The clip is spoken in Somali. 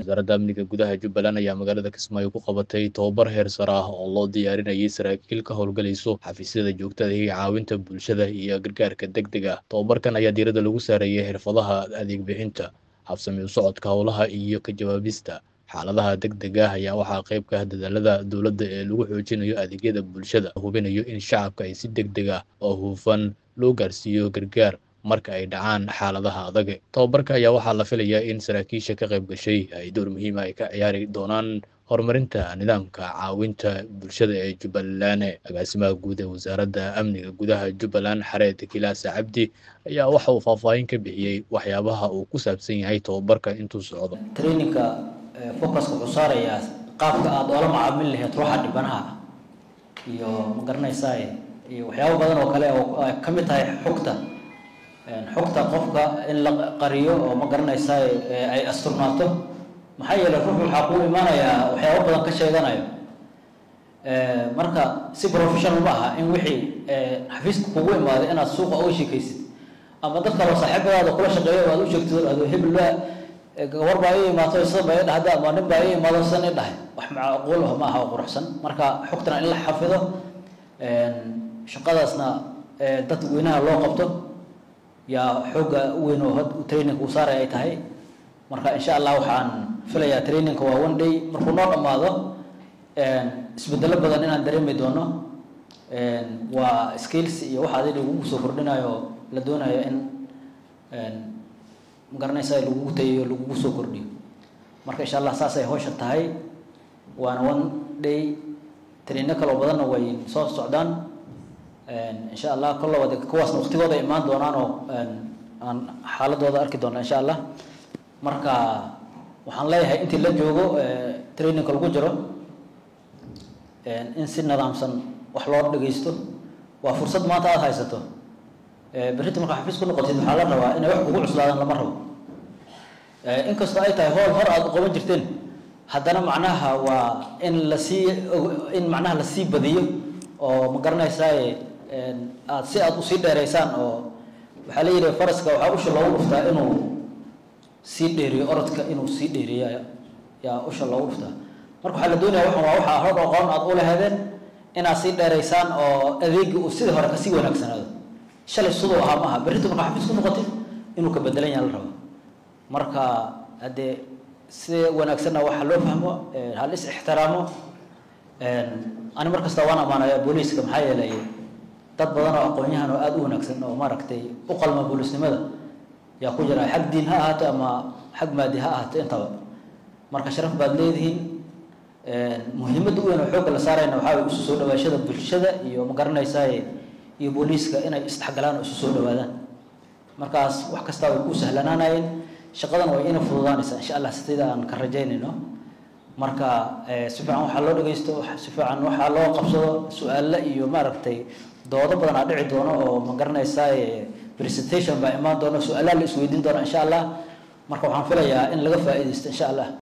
wasaaradda amniga gudaha jubbaland ayaa magaalada kismaayo ku qabatay tobabar heer sare ah oo loo diyaarinayay saraakiil ka howlgalayso xafiisyada joogtada iyo caawinta bulshada iyo gargaarka deg deg ah tobabarkan ayaa diiradda lagu saarayay xirfadaha adeeg bixinta habsami u socodka howlaha iyo ka jawaabista xaaladaha deg deg ah ayaa waxaa qayb ka ah dadaalada dowladda ee lagu xoojinayo adeegyada bulshada hubinayo in shacabka ay si deg deg ah oo hufan loo gaarsiiyo gargaar marka ay dhacaan xaaladaha adag tobabarka ayaa waxaa la filayaa in saraakiisha ka qayb gashay ay door muhiima ay ka ciyaari doonaan horumarinta nidaamka caawinta bulshada ee jubbaland agaasimaha guud ee wasaaradda amniga gudaha jubbaland xareed kilaasa cabdi ayaa waxa uu faahfaahin ka bixiyey waxyaabaha uu ku saabsan yahay tobabarka intuu socdo traininka focuska wuxuu saarayaa qaabka aada oola macaamili lahayd ruuxa dhibanaha iyo ma garanaysaa iyo waxyaabo badan oo kale oo ay ka mid tahay xogta xogta qofka in la qariyo oo ma garanaysaa ay asturnaato maxaa yeelay ruux waxaa kuu imaanayaa waxyaabo badan ka sheeganayo marka si professional ma aha in wixii xafiiska kugu imaaday inaad suuqa uga sheekaysid ama dad kaloo saaxiibadaada kula shaqeeyo aad u sheegtid ado hebel gabar baa ii imaato sida baa ii dhahda ama nin baa ii imaado sidan ii dhahay wax macquul ah ma aha oo quruxsan marka xogtana in la xafido shaqadaasna dad weynaha loo qabto yaa xooga weyn oo had traininka uu saaray ay tahay marka insha allah waxaan filayaa traininka waa one day markuu noo dhammaado isbedelo badan inaan dareemi doono waa skills iyo waxa adi lagugu soo kordhinayo la doonayo in magaranaysa lagugu tayayo lagugu soo kordhiyo marka insha allah saas ay hawsha tahay waana one day traino kaloo badanna way soo socdaan insha allah kollaba de kuwaasna waqtigooda imaan doonaan oo aan xaaladooda arki doona insha allah marka waxaan leeyahay intii la joogo trainingka lagu jiro in si nidaamsan wax loo dhagaysto waa fursad maanta aada haysato berrinta markaa xafiis ku noqotid waxaa la rabaa inay wax kugu cuslaadaan lama rabo inkastoo ay tahay hool hor aada u qaban jirteen haddana macnaha waa in lasii in macnaha lasii badiyo oo ma garanaysaa aad si aada usii dheeraysaan oo waxaa la yidhi faraska waxaa usha loogu dhuftaa inuu sii dheeriyo orodka inuu sii dheeriyo yaa usha loogu dhuftaa marka waxaa la doonaya waxan waa waxaa hor aqoon aad u laheedeen inaad sii dheeraysaan oo adeegi uu sidii hore kasii wanaagsanaado shalay siduu ahaa maaha berrinta markaa xafiis ku noqotid inuu ka bedelan yaha la rabo marka haddee si wanaagsanna waxa loo fahmo hal is ixtiraamo ani mar kasta waan ammaanaya booliiska maxaa yeelay dad badan oo aqoon-yahan oo aada u wanaagsan oo maaragtay u qalma booliisnimada yaa ku jira xag diin ha ahaato ama xag maadi ha ahaato intaba marka sharaf baad leedihiin muhiimadda u weyn oo xoogga la saarayna waxaa way isu soo dhawaashada bulshada iyo ma garanaysaa iyo booliiska inay isdhexgalaan oo isu soo dhawaadaan markaas wax kastaa way ku sahlanaanayeen shaqadan way ina fududaanaysaa insha allah sida aan ka rajaynayno marka si fiican waxaa loo dhagaysto si fiican waxaa loo qabsado su-aalla iyo maaragtay doodo badan aa dhici doono oo ma garanaysaa presentation baa imaan doono su-aalaha la isweydiin doona insha allah marka waxaan filayaa in laga faa'iidaysto insha allah